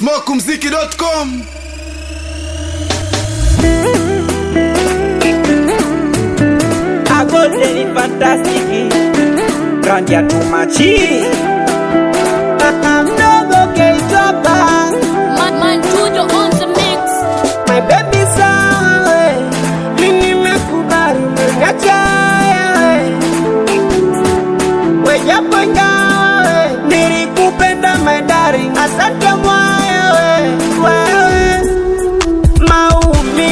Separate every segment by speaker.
Speaker 1: smokumziki.com
Speaker 2: Agoteni fantastiki Randia tumachi Mdogo keitoka
Speaker 3: Man, man, Tujo on the mix.
Speaker 2: My baby sawe Mimi nimekubali umeniacha wewe Wejapo ingawa Nilikupenda my darling Asante mwaya we Wewe Maumivu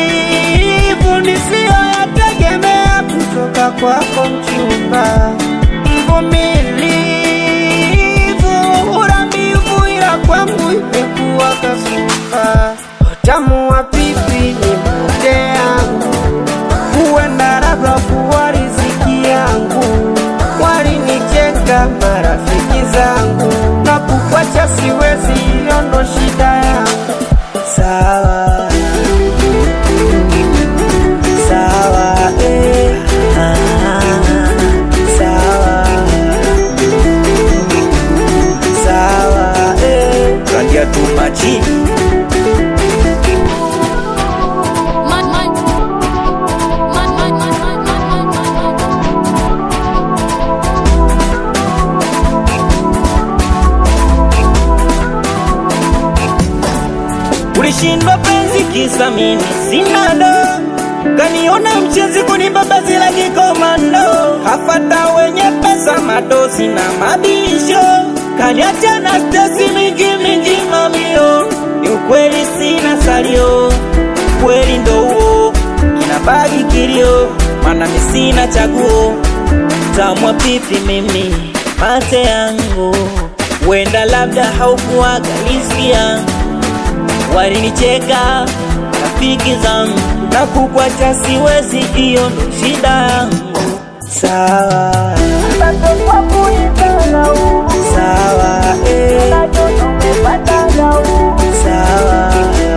Speaker 2: nisiyoyategemea kutoka kwako mchumba Mvumilivu uramivu ila kwangu imekuwa kasufa Utamu wa pipi ni mate yangu huenda labda kuwa riziki yangu walinicheka marafiki zangu na kukwacha siwezi hiyo ndo shida yangu sawa sawa eh, ah, sawa sawa eh. rangia tumachi
Speaker 3: Man, man. Man, man, man, man, man, man, man, man.
Speaker 2: ulishindwa penzi kisa mimi sina do kaniona mchezi kunibaba zila kikomando kafata wenye pesa madosi na mabisho kaniacha na stesi mingi mingi mamio ni ukweli sina salio kweli ndo huo inabaki kilio mana mi sina chaguo tamwa pipi mimi mate yangu wenda labda haukuwaga riziki yangu walinicheka rafiki zangu na kukwacha siwezi, hiyo ndo shida yangu. Sawa sawa eh. sawa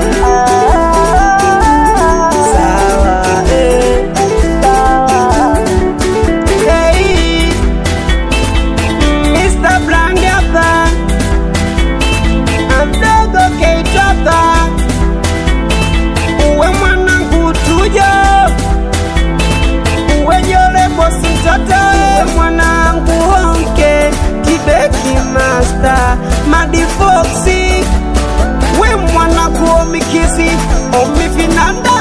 Speaker 2: sawa eh. Hey, Mr. Blandi hapa mdogo keitoka uwe mwanangu tujo uwe jorebo sitoto mwanangu honke kibeki master madifoksi we mwanangu omikisi omifinanda